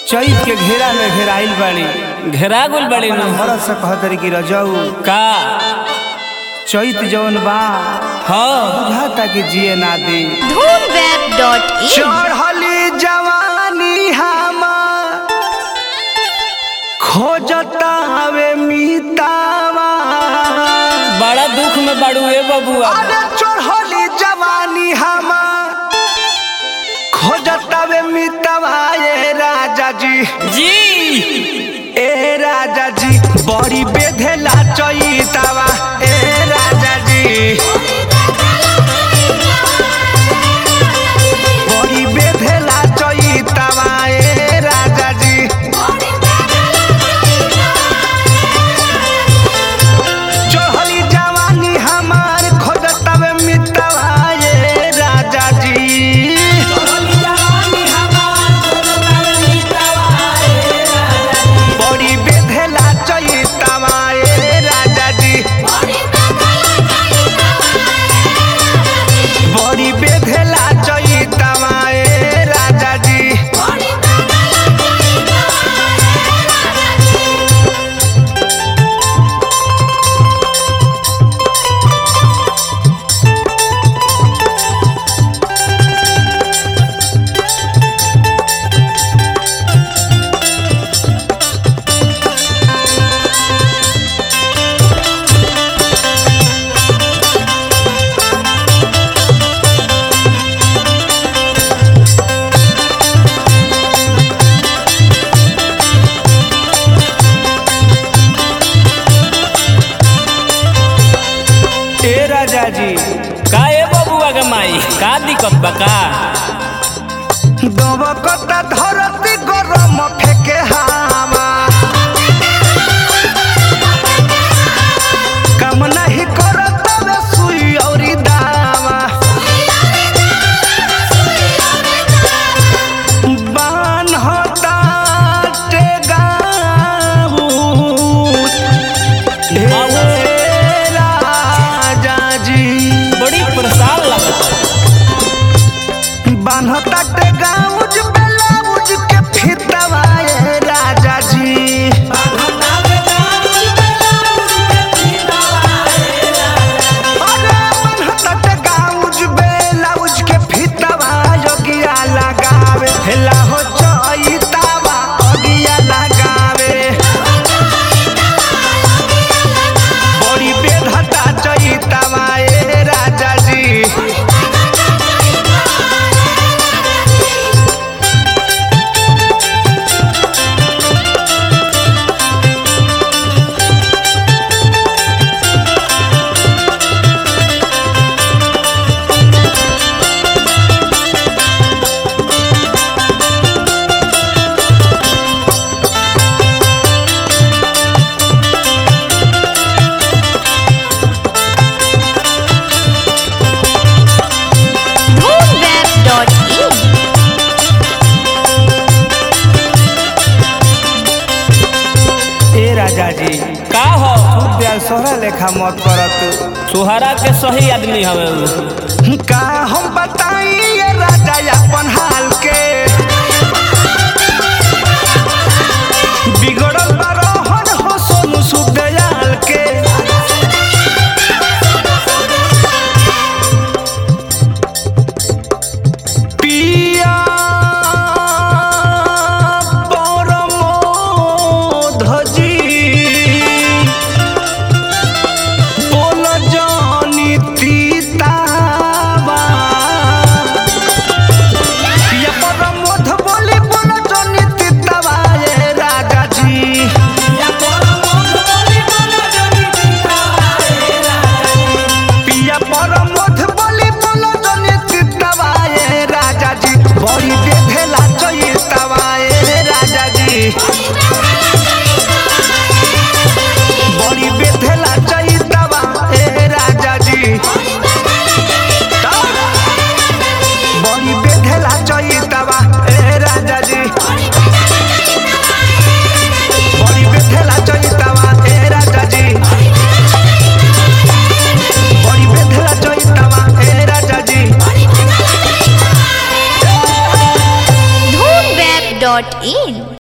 चैत के घेरा में घेराइल बाड़ी घेरा गुल बड़ी नु भरत से कहतरी कि रजऊ का चैत जौन बा हाँ बुझाता कि जिए ना दे धूमवेब.in चढ़ली जवानी हमार खोजता हवे मीतावा बड़ा दुख में बड़ू ए बबुआ अरे चढ़ली जवानी हमार खोजता हवे मीतावा ए राजा जी जी ए राजा जी बड़ी बेधेला चैतावा ए राजा जी बड़ी बेधेला चैतावा ए राजा जी चढ़ली जवानी हमार खोजतवे मितवा ए राजा जी बड़ी बेधेला चैतावा ए राजा जी बड़ी बेधेला चैतावा ए राजा जी ए राजा जी का ए बबुआ के माई का दिक्कत बा का दबकता धरती गरम फेके हावा काम नहीं करत वे सुई औरी दावा बान होता टेगाऊ ए राजा जी बड़ी परेशान लगता बान्हता के गाउज ब्लाउज के फितवा ए राजा जी अरे बान्हता के गाउज ब्लाउज के फितवा योगिया लगावे हेला हो चैतावा अगिया लगावे बड़ी बेधता चैतावा ए राजा जी धूमवेब.in ए राजा जी का हो प्यार सोहरा लेखा मत करत सुहारा के सही आदमी हवे उ। का हम बताई ये राजा अपन हाल के बिगड़ल बरहन हो सोनू सुदयाल के पिया परमोधजी बोल जानी तीतावा पिया परमोध बोली बोल जानी तीतावा ये राजा जी पिया परमोध बोली बोल जानी तीतावा ये राजा जी बड़ी बेधेला चैतावा ये राजा जी बड़ी बेधेला चैतावा ए राजा जी बड़ी बेधेला चैतावा ए राजा जी बड़ी बेधेला चैतावा ए राजा जी बड़ी बेधेला चैतावा ए राजा जी धूमवेब.in